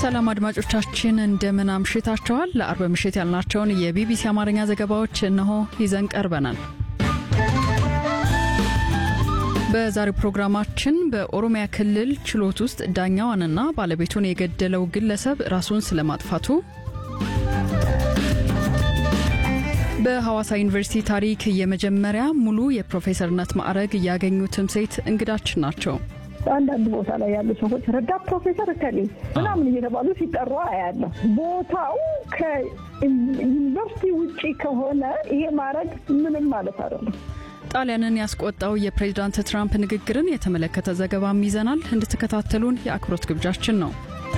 ሰላም አድማጮቻችን እንደምን አምሽታችኋል። ለአርብ ምሽት ያልናቸውን የቢቢሲ አማርኛ ዘገባዎች እነሆ ይዘን ቀርበናል። በዛሬው ፕሮግራማችን በኦሮሚያ ክልል ችሎት ውስጥ ዳኛዋንና ባለቤቱን የገደለው ግለሰብ ራሱን ስለማጥፋቱ፣ በሐዋሳ ዩኒቨርሲቲ ታሪክ የመጀመሪያ ሙሉ የፕሮፌሰርነት ማዕረግ ያገኙትም ሴት እንግዳችን ናቸው። አንዳንድ ቦታ ላይ ያሉ ሰዎች ረዳት ፕሮፌሰር እከሌ ምናምን እየተባሉ ሲጠሩ አያለሁ። ቦታው ከዩኒቨርሲቲ ውጪ ከሆነ ይሄ ማድረግ ምንም ማለት አይደለም። ጣሊያንን ያስቆጣው የፕሬዚዳንት ትራምፕ ንግግርን የተመለከተ ዘገባም ይዘናል። እንድትከታተሉን የአክብሮት ግብዣችን ነው።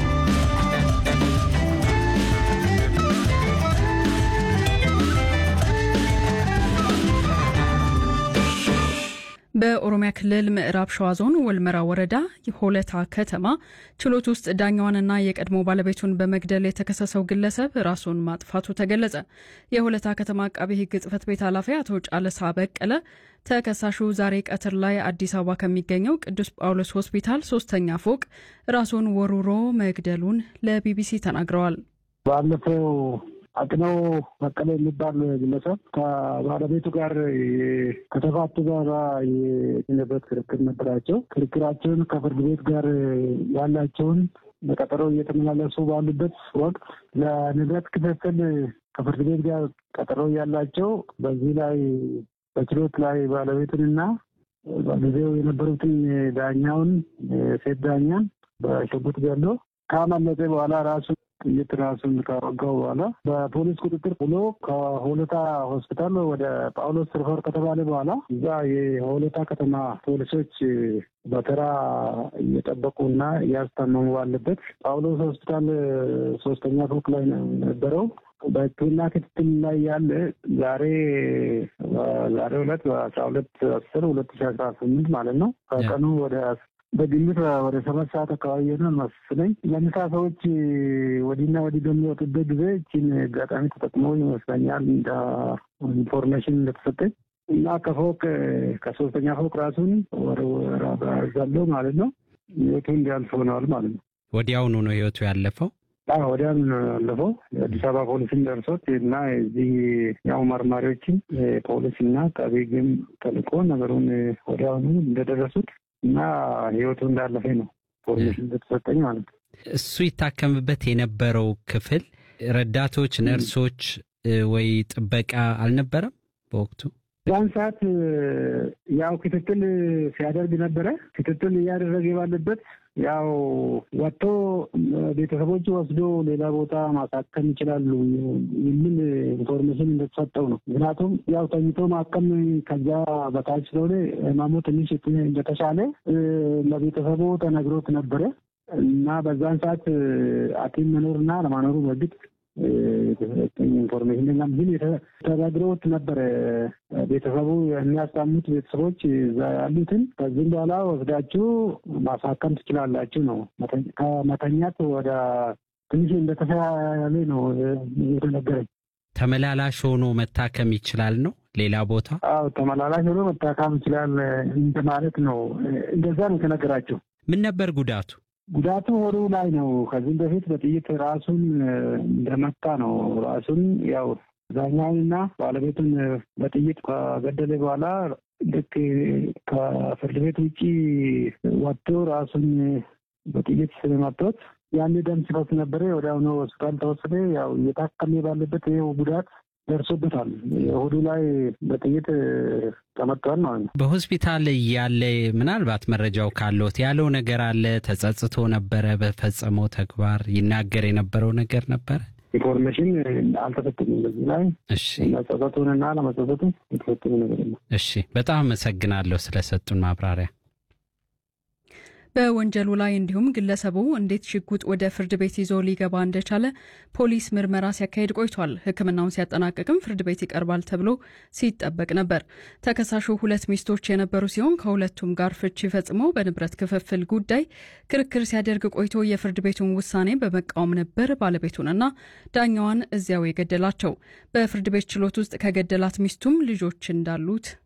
በኦሮሚያ ክልል ምዕራብ ሸዋ ዞን ወልመራ ወረዳ ሆለታ ከተማ ችሎት ውስጥ ዳኛዋንና የቀድሞ ባለቤቱን በመግደል የተከሰሰው ግለሰብ ራሱን ማጥፋቱ ተገለጸ። የሆለታ ከተማ አቃቤ ሕግ ጽሕፈት ቤት ኃላፊ አቶ ጫለሳ በቀለ ተከሳሹ ዛሬ ቀትር ላይ አዲስ አበባ ከሚገኘው ቅዱስ ጳውሎስ ሆስፒታል ሶስተኛ ፎቅ ራሱን ወሩሮ መግደሉን ለቢቢሲ ተናግረዋል። ባለፈው አቅነው በቀለ የሚባል ግለሰብ ከባለቤቱ ጋር ከተፋቱ በኋላ የንብረት ክርክር ነበራቸው። ክርክራቸውን ከፍርድ ቤት ጋር ያላቸውን በቀጠሮ እየተመላለሱ ባሉበት ወቅት ለንብረት ክፍፍል ከፍርድ ቤት ጋር ቀጠሮ ያላቸው በዚህ ላይ በችሎት ላይ ባለቤቱንና በጊዜው የነበሩትን ዳኛውን ሴት ዳኛን በሽጉጥ ገሎ ካመለጠ በኋላ ራሱ ጥይት ራሱን ካወጋው በኋላ በፖሊስ ቁጥጥር ብሎ ከሆለታ ሆስፒታል ወደ ጳውሎስ ሪፈር ከተባለ በኋላ እዛ የሆለታ ከተማ ፖሊሶች በተራ እየጠበቁና እያስታመሙ ባለበት ጳውሎስ ሆስፒታል ሶስተኛ ፎቅ ላይ ነው የነበረው። በሕክምና ክትትል ላይ ያለ ዛሬ ዛሬ ሁለት በአስራ ሁለት አስር ሁለት ሺ አስራ ስምንት ማለት ነው ከቀኑ ወደ በግምት ወደ ሰባት ሰዓት አካባቢ ይሆናል መስለኝ። ለምሳ ሰዎች ወዲና ወዲህ በሚወጡበት ጊዜ ይህችን አጋጣሚ ተጠቅሞ ይመስለኛል እንደ ኢንፎርሜሽን እንደተሰጠኝ እና ከፎቅ ከሶስተኛ ፎቅ ራሱን ወረወራዛለው ማለት ነው ህይወቱ እንዲያልፍ ሆነዋል ማለት ነው። ወዲያውኑ ነው ህይወቱ ያለፈው። ወዲያውኑ ነው ያለፈው። የአዲስ አበባ ፖሊስን ደርሶት እና እዚህ ያው መርማሪዎችን ፖሊስ እና አቃቤ ሕግም ተልኮ ነገሩን ወዲያውኑ እንደደረሱት እና ህይወቱ እንዳለፈ ነው ፖሊስ እንደተሰጠኝ ማለት ነው። እሱ ይታከምበት የነበረው ክፍል ረዳቶች፣ ነርሶች ወይ ጥበቃ አልነበረም በወቅቱ? ዛን ሰዓት ያው ክትትል ሲያደርግ ነበረ። ክትትል እያደረገ ባለበት ያው ወጥቶ ቤተሰቦች ወስዶ ሌላ ቦታ ማሳከም ይችላሉ የሚል ኢንፎርሜሽን እንደተሰጠው ነው። ምክንያቱም ያው ተኝቶ ማከም ከዛ በታች ስለሆነ ህመሙ ትንሽ እንደተሻለ ለቤተሰቡ ተነግሮት ነበረ እና በዛን ሰዓት ሐኪም መኖርና ለማኖሩ በግድ የተሰጠኝ ኢንፎርሜሽን እና ግን ተነግሮት ነበረ ቤተሰቡ የሚያስታሙት ቤተሰቦች እዛ ያሉትን ከዚህም በኋላ ወስዳችሁ ማሳከም ትችላላችሁ ነው። ከመተኛት ወደ ትንሽ እንደተሻለ ነው የተነገረኝ። ተመላላሽ ሆኖ መታከም ይችላል ነው ሌላ ቦታ? አዎ ተመላላሽ ሆኖ መታከም ይችላል እንደማለት ነው። እንደዛ ነው የተነገራቸው። ምን ነበር ጉዳቱ? ጉዳቱ ሆዱ ላይ ነው። ከዚህም በፊት በጥይት ራሱን እንደመታ ነው። ራሱን ያው ዳኛውንና ባለቤቱን በጥይት ከገደለ በኋላ ልክ ከፍርድ ቤት ውጭ ወጥቶ ራሱን በጥይት ስለመቶት ያን ደም ስሮት ነበረ። ወዲያውኑ ሆስፒታል ተወሰደ። ያው እየታከመ ባለበት ይኸው ጉዳት ደርሶበታል። ሆዱ ላይ በጥይት ተመቷል ማለት ነው። በሆስፒታል ያለ ምናልባት መረጃው ካለት ያለው ነገር አለ። ተጸጽቶ ነበረ በፈጸመው ተግባር ይናገር የነበረው ነገር ነበረ። ኢንፎርሜሽን አልተሰጠኝም በዚህ ላይ እሺ፣ መጸጸቱንና ለመጸጸቱ የተሰጠኝ ነገር የለም። እሺ፣ በጣም አመሰግናለሁ ስለሰጡን ማብራሪያ። በወንጀሉ ላይ እንዲሁም ግለሰቡ እንዴት ሽጉጥ ወደ ፍርድ ቤት ይዞ ሊገባ እንደቻለ ፖሊስ ምርመራ ሲያካሄድ ቆይቷል። ሕክምናውን ሲያጠናቀቅም ፍርድ ቤት ይቀርባል ተብሎ ሲጠበቅ ነበር። ተከሳሹ ሁለት ሚስቶች የነበሩ ሲሆን ከሁለቱም ጋር ፍቺ ፈጽሞ በንብረት ክፍፍል ጉዳይ ክርክር ሲያደርግ ቆይቶ የፍርድ ቤቱን ውሳኔ በመቃወም ነበር ባለቤቱንና ዳኛዋን እዚያው የገደላቸው። በፍርድ ቤት ችሎት ውስጥ ከገደላት ሚስቱም ልጆች እንዳሉት